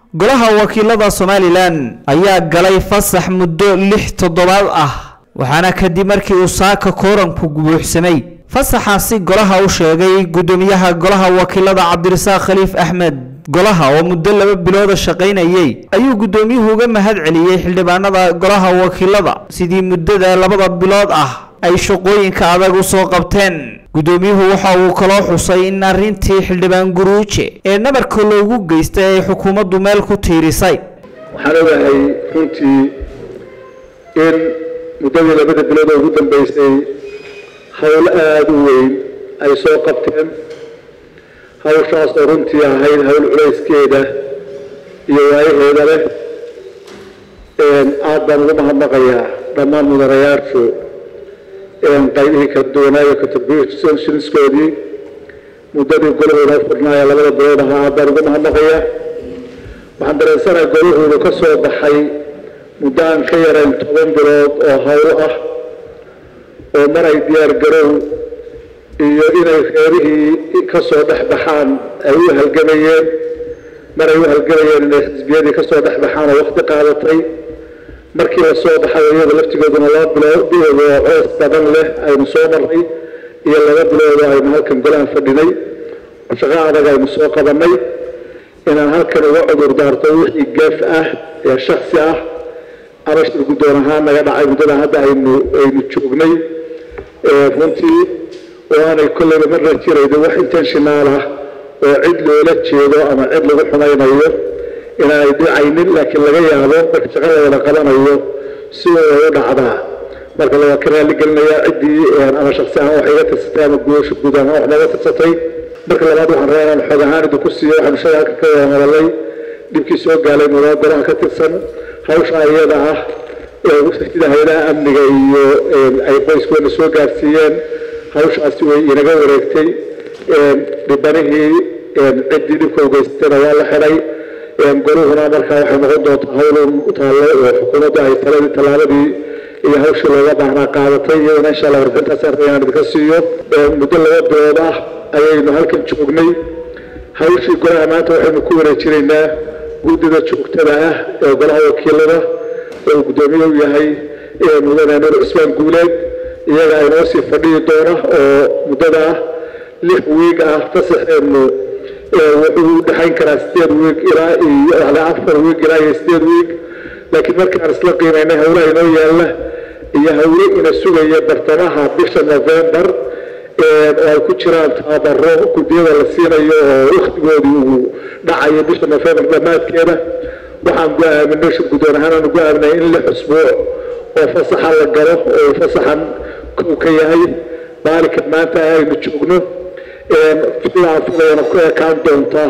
golaha wakiilada somalilan ayaa galay fasax muddo lix toddobaad ah waxaana kadib markii uu saaka kooranku buuxsamay fasaxaasi golaha u sheegay guddoomiyaha golaha wakiilada cabdirasaaq khaliif axmed golaha oo muddo laba bilooda shaqaynayay ayuu guddoomiyuhu uga mahad celiyey xildhibaanada golaha wakiilada sidii muddada labada bilood ah ay shaqooyinka adag u soo qabteen guddoomiyuhu waxa uu kaloo xusay in arrintii xildhibaan guruuje ee nabarka loogu geystay ay xukuumaddu meel ku tiirisay waxaan ogahay runtii in muddadii labada bilood oo ugu dambeysay howl aada u weyn ay soo qabteen hawshaas oo runtii ahayd howl culayskeeda iyo waayaheeda leh aad baan ugu mahadnaqayaa dhammaan mudanayaashu qaybihii kala duwanaayo contributionskoodii muddadii golahooda furnaayo labada bilood ahaa aad baan ugu mahadnaqayaa waxaan dareensanahay golahuudu ka soo baxay muddo aan ka yarayn toban bilood oo hawlo ah oo mar ay diyaar garow iyo inay reerihii ka soo dhex baxaan ay u halgamayeen mar ay u halgamayeen inay xisbiyadii ka soo dhex baxaan oo waqti qaadatay markii la soo baxay iyada laftigooduna laba bilood bilood oo coos badan leh aynu soo marray iyo laba bilood oo aynu halkan golaha fadhinay shaqo adag aynu soo qabannay inaan halkan uga cudur daarto wixii gaaf ah ee shaksi ah ama shir guddoon ahaan naga dhacay muddada hadda aynu aynu joognay runtii oo aanay kolleyba marna jiraydo wax intentional ah oo cid loola jeedo ama cid lagu xumaynayo inaanay dhicaynin laakiin laga yaabo marka shaqa la wada qabanayo si way u dhacdaa marka la ka raalli gelinayaa ciddii ama shaksi ahaan wax iga tirsatay ama guusha guud ahaan wax naga tirsatay marka labaad waxaan rabaa inaan xoog ahaan idinku siiyo waxaanu shalay halka ka wada hadalay dhibkii soo gaalay mudada golaha ka tirsan hawsha iyada ah sida hayadaha amniga iyo ay qoyskeena soo gaarsiiyeen hawshaasi way inaga wareegtay dhibanihii ciddii dhibka ugeysatayna waa la xidhay goluhuna markaa waxay noqon doontaa hawlun taallo oo xukuumaddu ay taladii tallaabadii iyo hawshii looga baahnaa qaadatay iyadana insha allah warbixintaas arka inaan idinka siiyo muddo laba bilood ah ayaynu halkan joognay hawshii golaha maanta waxaynu ku wareejinaynaa guddida joogtada ah ee golaha wakiilada oo guddoomiye u yahay mudane nuur cusmaan guuleed iyaga aynoo sii fadhiyi doona oo muddada lix wiig ah fasaxeenu wuxuu u dhexayn karaa sideed wiig ilaa iyo afar wiig ilaa iyo sideed wiig laakiin markaan isla qiimaynay howlaha inoo yaalla iyo howlo ina sugaya bartamaha bisha november oo ay ku jiraan tababaro guddiyada la siinayo oo waktigoodii uu dhacayo bisha november dhammaadkeeda waxaan go-aaminay shir guddoon ahaan aanu go-aaminay in lix usbuuc oo fasaxa la galo oo fasaxan kow ka yahay maalinka maanta aynu joogno filaan filayana ku ekaan doonta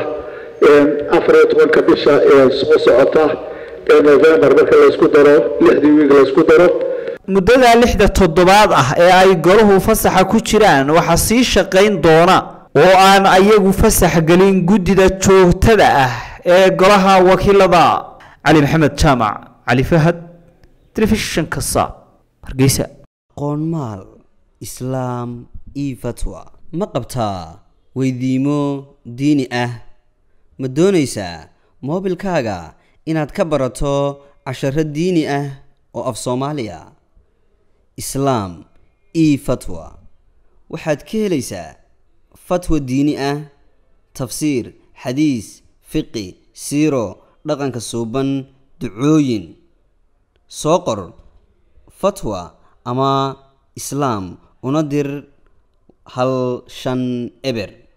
afar iyo tobanka bisha soo socota ee november marka laysku daro lixdii wiig laysku daro muddada lixda toddobaad ah ee ay golahu fasaxa ku jiraan waxaa sii shaqayn doona oo aan ayagu fasax gelin guddida joogtada ah ee golaha wakiilada cali maxamed jaamac cali fahad telefishinka saab hargeysa qoonmaal islaam io fatwa ma qabtaa weydiimo diini ah ma doonaysaa moobilkaaga inaad ka barato casharo diini ah oo af soomaaliya islaam io fatwa waxaad ka helaysaa fatwa diini ah tafsiir xadiis fiqi siiro dhaqanka suuban ducooyin soo qor fatwa ama islaam una dir hal shan eber